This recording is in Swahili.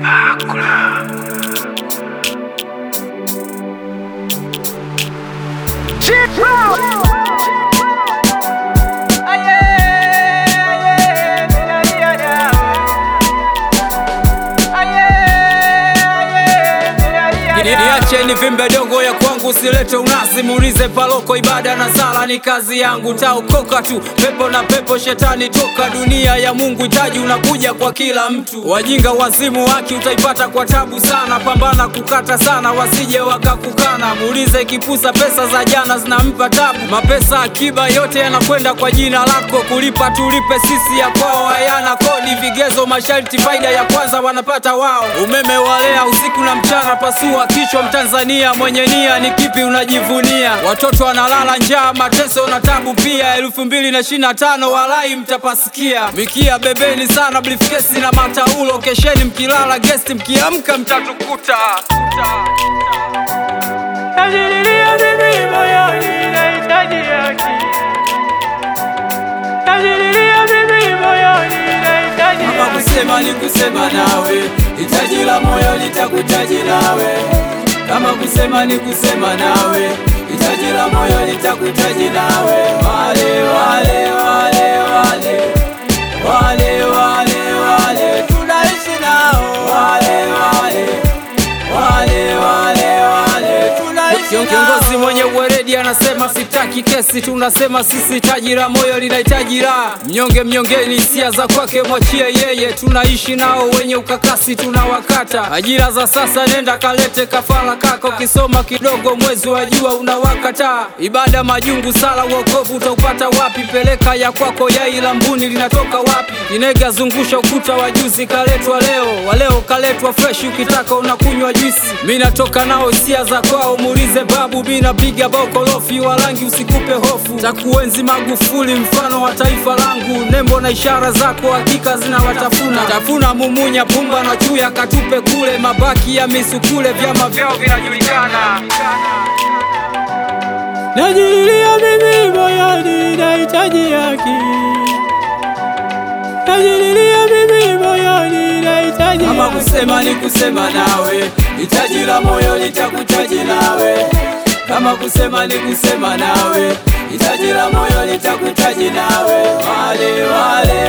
Niacheni vimbe dogo ya kwangu, silete unasi, muulize paloko. Ibada na sala ni kazi yangu, taokoka tu. Pepo na pepo, shetani toka. Dunia ya Mungu, hitaji unakuja kwa kila mtu. Wajinga wazimu, haki utaipata kwa tabu sana. Pambana kukata sana, wasije wakakukana. Muulize kipusa, pesa za jana zinampa tabu. Mapesa akiba yote yanakwenda kwa jina lako. Kulipa tulipe sisi, ya kwao hayana kodi. Vigezo masharti, faida ya kwanza wanapata wao. Umeme walea usiku na mchana, pasua kichwa Mtanzania mwenye nia, ni kipi unajivunia? Watoto wanalala njaa, mateso na tabu pia. elfu mbili na ishirini na tano walai mtapasikia. Mikia bebeni sana, briefcase na mataulo. Kesheni mkilala gesti, mkiamka mtatukuta. Najililia mimi moyoni, nahitaji haki. Najililia mimi moyoni, nahitaji Kama haki. kusema ni kusema nawe, hitaji la moyo litakuhitaji nawe. Kama kusema ni kusema nawe, hitaji la moyo litakuhitaji nawe. Wale wale wale wale wale wale wale tunaishi nao, wale wale wale wale wale tunaishi nao. Kiongozi mwenye uweredi anasema sitaki kesi, tunasema sisi hitaji la moyo linahitaji raha. Mnyonge mnyongeni, hisia za kwake mwachie yeye, tunaishi nao wenye ukakasi tunawakata. Ajira za sasa, nenda kalete kafara kako, kisoma kidogo mwezi wa jua unawakata. Ibada majungu, sala uokovu utaupata wapi? Peleka ya kwako, yai la mbuni linatoka wapi? Kinega zungusha ukuta wa juzi, kaletwa leo, waleo kaletwa fresh, ukitaka unakunywa juisi. Mi natoka nao hisia za kwao, muulize babu, mi napiga bokolofi, walangi usikupe hofu. Takuenzi Magufuli, mfano wa taifa langu, nembo na ishara zako hakika zinawatafuna. Tafuna mumunya, pumba na chuya, katupe kule, mabaki ya misukule, vyama vyao vinajulikana. Najililia mimi moyoni, nahitaji haki. Najililia mimi moyoni, nahitaji Kama haki. kusema ni kusema nawe, hitaji la moyo litakuhitaji nawe. Kama kusema ni kusema nawe, hitaji la moyo litakuhitaji nawe. Wale wale